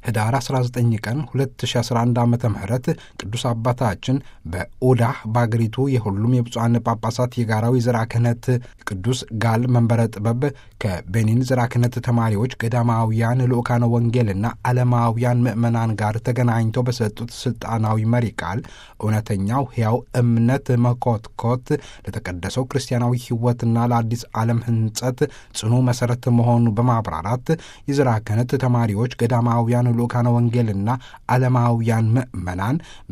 ህዳር 19 ቀን 2011 ዓ ም ቅዱስ አባታችን በኡዳህ በአገሪቱ የሁሉም የብፁዓን ጳጳሳት የጋራዊ ዘራ ክህነት ቅዱስ ጋል መንበረ ጥበብ ከቤኒን ዘራ ክህነት ተማሪዎች ገዳማውያን ልኡካነ ወንጌልና ዓለማውያን ምዕመናን ጋር ተገናኝተው በሰጡት ስልጣናዊ መሪ ቃል እውነተኛው ሕያው እምነት መኮትኮት ለተቀደሰው ክርስቲያናዊ ሕይወትና ለአዲስ ዓለም ህንጸት ጽኑ መሠረት መሆኑ በማብራራት የዘራ ክህነት ተማሪዎች ገዳማውያን ልኡካነ ወንጌልና ዓለማውያን ምዕመናን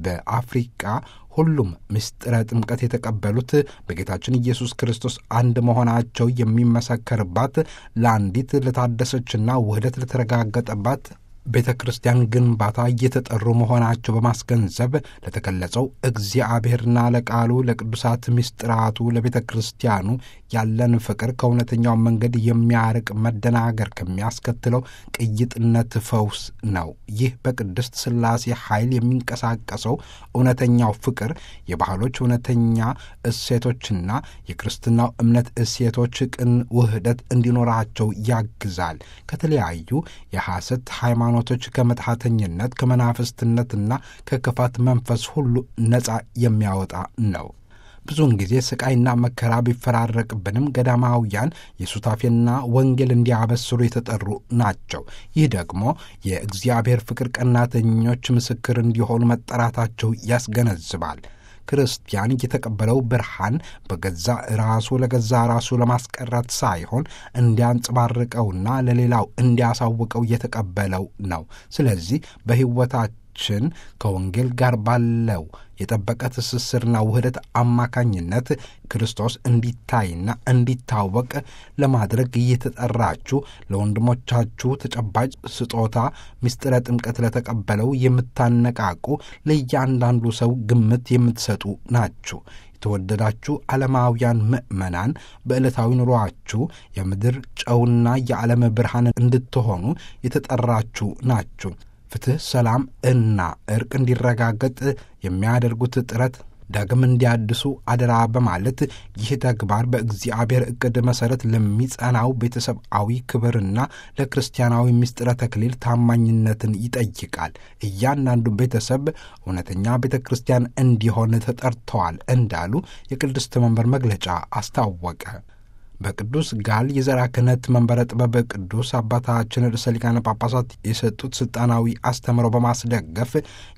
በአፍሪቃ ሁሉም ምስጢረ ጥምቀት የተቀበሉት በጌታችን ኢየሱስ ክርስቶስ አንድ መሆናቸው የሚመሰከርባት ለአንዲት ለታደሰችና ውህደት ለተረጋገጠባት ቤተ ክርስቲያን ግንባታ እየተጠሩ መሆናቸው በማስገንዘብ ለተገለጸው እግዚአብሔርና ለቃሉ ለቅዱሳት ምስጢራቱ ለቤተ ክርስቲያኑ ያለን ፍቅር ከእውነተኛው መንገድ የሚያርቅ መደናገር ከሚያስከትለው ቅይጥነት ፈውስ ነው። ይህ በቅድስት ሥላሴ ኃይል የሚንቀሳቀሰው እውነተኛው ፍቅር የባህሎች እውነተኛ እሴቶችና የክርስትናው እምነት እሴቶች ቅን ውህደት እንዲኖራቸው ያግዛል። ከተለያዩ የሐሰት ሃይማኖቶች ከመጥሐተኝነት ከመናፍስትነትና ከክፋት መንፈስ ሁሉ ነፃ የሚያወጣ ነው። ብዙውን ጊዜ ስቃይና መከራ ቢፈራረቅብንም ገዳማውያን የሱታፌና ወንጌል እንዲያበስሩ የተጠሩ ናቸው። ይህ ደግሞ የእግዚአብሔር ፍቅር ቀናተኞች ምስክር እንዲሆኑ መጠራታቸው ያስገነዝባል። ክርስቲያን የተቀበለው ብርሃን በገዛ ራሱ ለገዛ ራሱ ለማስቀረት ሳይሆን እንዲያንጸባርቀውና ለሌላው እንዲያሳውቀው የተቀበለው ነው። ስለዚህ በሕይወታችን ከወንጌል ጋር ባለው የጠበቀ ትስስርና ውህደት አማካኝነት ክርስቶስ እንዲታይና እንዲታወቅ ለማድረግ እየተጠራችሁ ለወንድሞቻችሁ ተጨባጭ ስጦታ ምስጢረ ጥምቀት ለተቀበለው የምታነቃቁ ለእያንዳንዱ ሰው ግምት የምትሰጡ ናችሁ። የተወደዳችሁ ዓለማውያን ምዕመናን በዕለታዊ ኑሮአችሁ የምድር ጨውና የዓለም ብርሃን እንድትሆኑ የተጠራችሁ ናችሁ። ፍትሕ፣ ሰላም እና እርቅ እንዲረጋገጥ የሚያደርጉት ጥረት ዳግም እንዲያድሱ አደራ በማለት ይህ ተግባር በእግዚአብሔር ዕቅድ መሠረት ለሚጸናው ቤተሰብአዊ ክብርና ለክርስቲያናዊ ምስጢረ ተክሊል ታማኝነትን ይጠይቃል። እያንዳንዱ ቤተሰብ እውነተኛ ቤተ ክርስቲያን እንዲሆን ተጠርተዋል እንዳሉ የቅድስት መንበር መግለጫ አስታወቀ። በቅዱስ ጋል የዘራ ክህነት መንበረ ጥበብ ቅዱስ አባታችን ርዕሰ ሊቃነ ጳጳሳት የሰጡት ስልጣናዊ አስተምሮ በማስደገፍ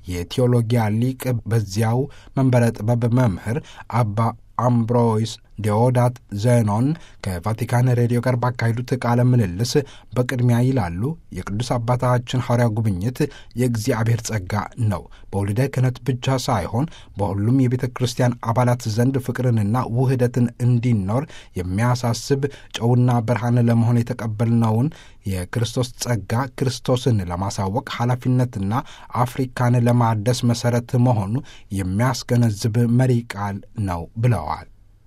የቴዎሎጊያ ሊቅ በዚያው መንበረ ጥበብ መምህር አባ አምብሮይስ ዲዮዳት ዘኖን ከቫቲካን ሬዲዮ ጋር ባካሄዱት ቃለ ምልልስ በቅድሚያ ይላሉ የቅዱስ አባታችን ሐዋርያ ጉብኝት የእግዚአብሔር ጸጋ ነው። በወልደ ክህነት ብቻ ሳይሆን በሁሉም የቤተ ክርስቲያን አባላት ዘንድ ፍቅርንና ውህደትን እንዲኖር የሚያሳስብ ጨውና ብርሃን ለመሆን የተቀበልነውን የክርስቶስ ጸጋ ክርስቶስን ለማሳወቅ ኃላፊነትና አፍሪካን ለማደስ መሠረት መሆኑ የሚያስገነዝብ መሪ ቃል ነው ብለዋል።